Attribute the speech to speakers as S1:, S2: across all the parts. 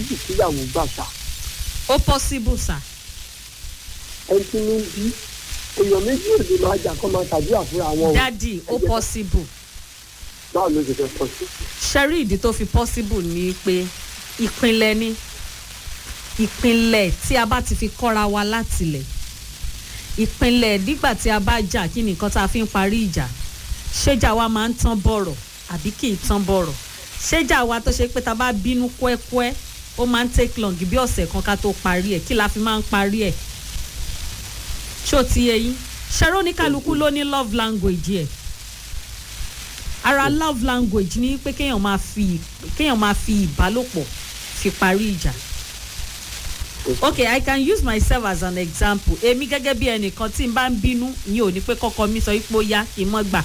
S1: méjì síyàwó gbà sá
S2: ó possible sà
S1: ẹni tí ní bí èèyàn méjì ò lè máa jà kó máa ṣàdúrà fúnra wọn o
S2: dádì ó possible
S1: báwo ló ṣe fẹ́ pọ̀ sí.
S2: ṣẹ́rí ìdí tó fi possible ni pé ìpínlẹ̀ ni ìpínlẹ̀ tí a bá ti fi kọ́ra wa látilẹ̀ ìpínlẹ̀ nígbà tí a bá jà kí ni nǹkan tá a fi ń parí ìjà ṣéjà wa máa ń tán bọ̀rọ̀ àbí kì í tán bọ̀rọ̀ ṣéjà wa tó ṣe pé tá a bá bínú kúẹ́kúẹ́ ó máa ń take long bí ọ̀sẹ̀ kan ká tó parí ẹ̀ kí la fi máa ń parí ẹ̀ ṣó ti yẹ yín ṣẹ́rọ́ oníkálukú ló ní love language ẹ̀ ara love language ni pé kéèyàn máa fi kéèyàn máa fi ìbálòpọ̀ fi parí ìjà okay i can use myself as an example èmi gẹ́gẹ́ bí ẹnìkan tí n bá ń bínú ìyẹn ò ní pé kọ́kọ́ mi sọ pé ó yá kí n mọ́ gbà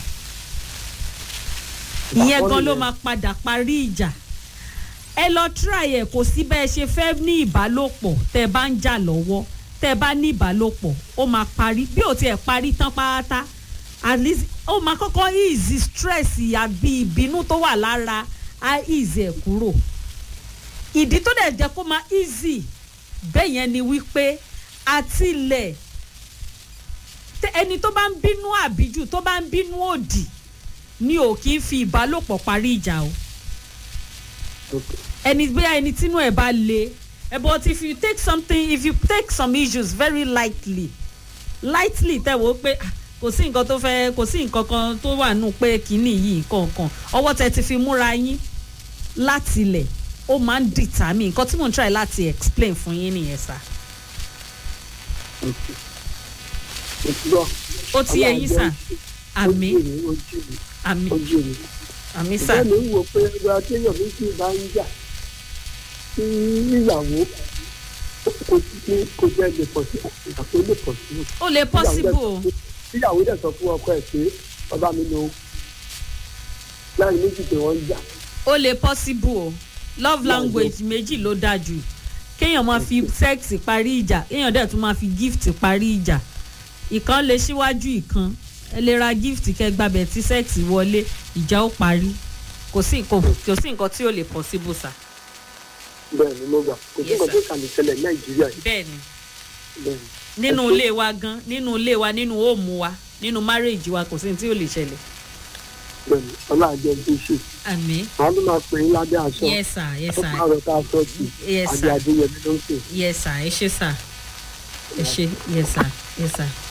S2: ìyẹn gan ló máa padà parí ìjà ẹ lọ try ẹ kò sí bẹ́ẹ̀ ṣe fẹ́ ní ìbálòpọ̀ tẹ́ ẹ bá ń jà lọ́wọ́ tẹ́ ẹ bá ní ìbálòpọ̀ ó máa parí bí ò tiẹ̀ parí tán pátá at least ó máa kọ́kọ́ easy stress àbí ìbínú tó wà lára á easy ẹ̀ kúrò ìdí tó dẹ̀ jẹ́ kó máa easy bẹ́ẹ̀ yẹn ni wípé àtìlẹ̀ tẹ- ẹni tó bá ń bínú àbíjù tó bá ń bínú òdì ni ò kí ń fi ìbálòpọ̀ parí ìjà o ẹni bóyá ẹni tínú ẹ̀ bá le ẹ but if you take something if you take some issues very lightly lightly tẹ̀ wò ó pé ah, kò sí nǹkan tó fẹ́ kò sí nǹkan kan tó wà nù pé kínní yìí nǹkan kan ọwọ́ tẹ ti fi múra yín láti ilẹ̀ ó máa ń determine nǹkan tí mò ń try láti explain fún yín nìyẹn sá
S1: òtúrọ̀
S2: ó ti yẹ yín sá àmì
S1: ojú mi
S2: àmì
S1: ojú mi.
S2: àmì sá
S1: ìbẹ́ mi ń wò pé ẹgbẹ́ akéèyàn méjì bá ń jà sí ìyàwó kò sí kò jẹ́ lè pọ̀ sí àpò lè pọ̀ sí.
S2: ó lè possible o
S1: ìyàwó dẹ̀ sọ fún ọkọ ẹ̀ pé ọba mi lo láì méjì pé wọ́n ń jà.
S2: ó lè possible o love language méjì ló dáa jù kéèyàn máa fi sex parí ìjà kéèyàn dẹ̀ tún máa fi gift parí ìjà ìkan lè síwájú ìkan ẹ lè ra gift kẹgbàbẹ tí sex wọlé ìjà ó parí kò sí nǹkan kò sí nǹkan tí ó lè possible sá.
S1: bẹ́ẹ̀ ni mo gbà kò sí
S2: Yes,
S1: nǹkan
S2: sir.
S1: tó kà ní ṣẹlẹ̀ nàìjíríà yìí
S2: bẹ́ẹ̀ni
S1: bẹ́ẹ̀ ni.
S2: nínú ilé wa gan nínú ilé wa nínú home wa nínú marriage wa kò sí ní tí ó lè ṣẹlẹ̀.
S1: bẹ́ẹ̀ ni ọlọ́àjẹ́ ń ṣe
S2: àmì
S1: àwọn ló máa pè é lábẹ́ aṣọ
S2: yes sir yes
S1: ó
S2: sir
S1: pààrọ̀ tá a sọ jù
S2: Yes,
S1: àbí
S2: sir.
S1: adéyẹmí ló ń pè
S2: yes sir ẹ ṣe sir ẹ ṣe yes sir yes sir.